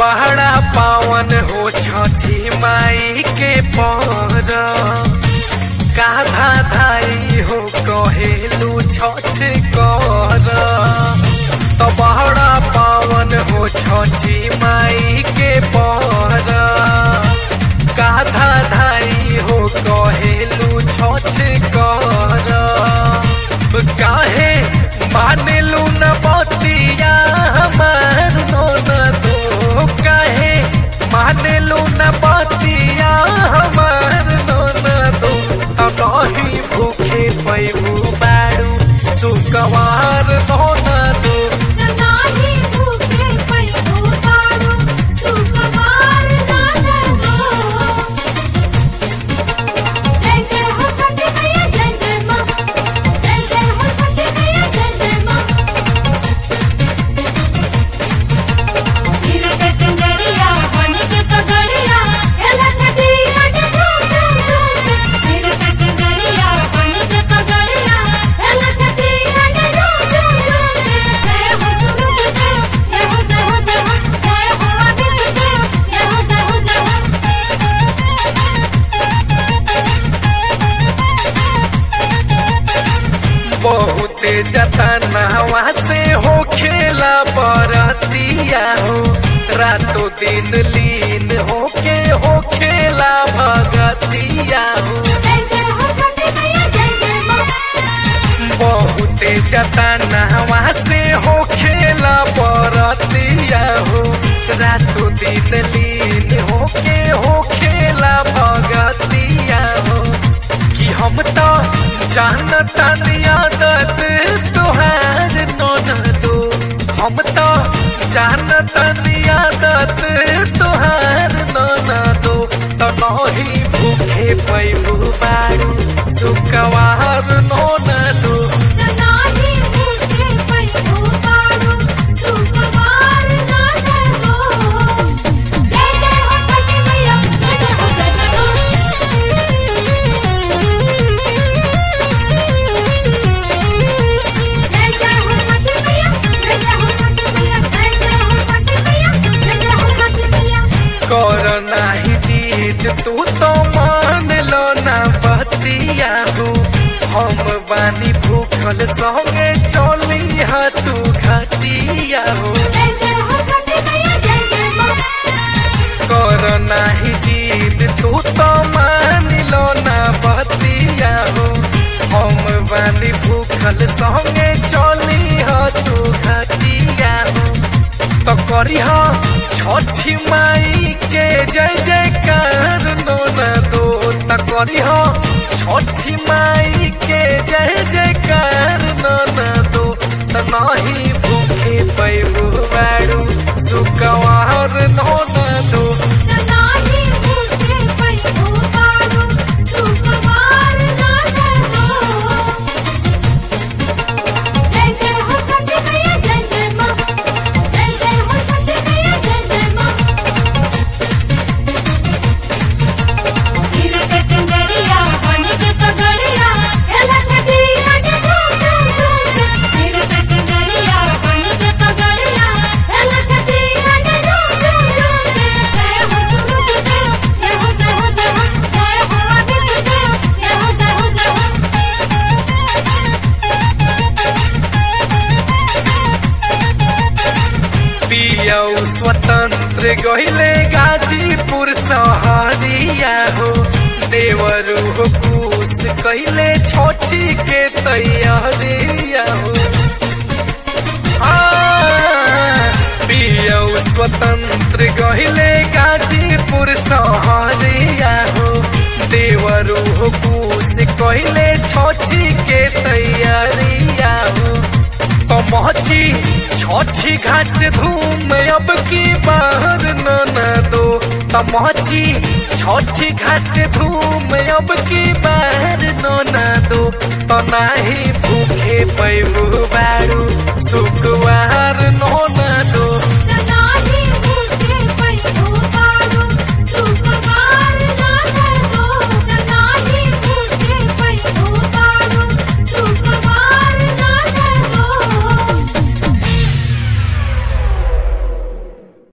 बहरा पावन हो छठी माई के पर काधा धाई हो कहेलू छठ कर तो बहरा पावन हो छठी माई के पर काधा धाई हो कहेलू छठ कर काहे मानेलू न बतिया हमार नोन दो काहे मानेलू न बतिया हमार नोन दो तब नहीं भूखे पैबू बारू सुकवार नोन दो नाही भूखे पैदू पाडू सुकुमार नानदो जय जय हो छठी मैया जय जय मां जय जय हो छठी मैया जय जय मां सिर पे चंदरिया बन के पगड़िया एला छठी अट झूम झूम झूम सिर पे चंदरिया बन के पगड़िया एला छठी अट झूम झूम झूम जय हो सूरज देव जय हो जय हो जय हो जय हो आदित्य देव जय हो जय हो जय हो बहुते जतनवा से हो खेला बरतिया हो रातों दिन लीन होके हो खेला भगतिया हो जय जय हो छठी मैया जय जय मां बहुते जतनवा से हो खेला बरतिया हो रातों दिन लीन होके हो खेला भगतिया हो कि हम तो जानता आदत तुहार नोन दो हम तो जानता आदत तुहार नोन दो तो नहीं भूखे पैबू बारू सुकवार नोन दो नाही भूखे पैदू पाडू सुकुमार नानदो जय जय हो छठी मैया जय जय हो जय जय जय जय हो छठी मैया जय जय हो छठी मैया जय जय हो छठी मैया जय जय हो छठी मैया कर नाही जीत तू तो मान लो ना बतिया हो हम बानी भूखल संगे चली हा तू घटिया हो जय जय हो छठी मैया जय जय मां कर नाही जीत तू तो मान लो ना बतिया हो हम बानी भूखल संगे चली हा तू घटिया हो तो करी हा छठी माई के जय जयकार नोना दो तो करी हा छठी माई के जय जयकार नोना दो तो नहीं भूखे पैबू बारू सुकवार नोना दो नाही भूखे पैदू पाडू सुकुमार नानदो जय जय हो छठी मैया जय जय मां जय जय हो छठी मैया जय जय मां सिर पे चंदरिया बन के पगड़िया एला छठी अट झूम झूम झूम सिर पे चंदरिया बन के पगड़िया एला छठी अट झूम झूम झूम जय हो सूरज देव जय हो जय हो जय हो जय हो आदित्य देव जय हो जय हो जय हो पियऊ स्वतंत्र गहिले गाजीपुर सहरिया हो देवरू हो कुश कहले छोटी के तैयारिया हो पियऊ स्वतंत्र गहिले गाजीपुर सहरिया हो देवरू हो कुश कहले छोटी के तैयारिया हो पहुंची छठी घाट धूम अब की बाहर न न दो पहुंची छठी घाट धूम अब की बाहर न न दो तो नाही भूखे पैबू बारू सुख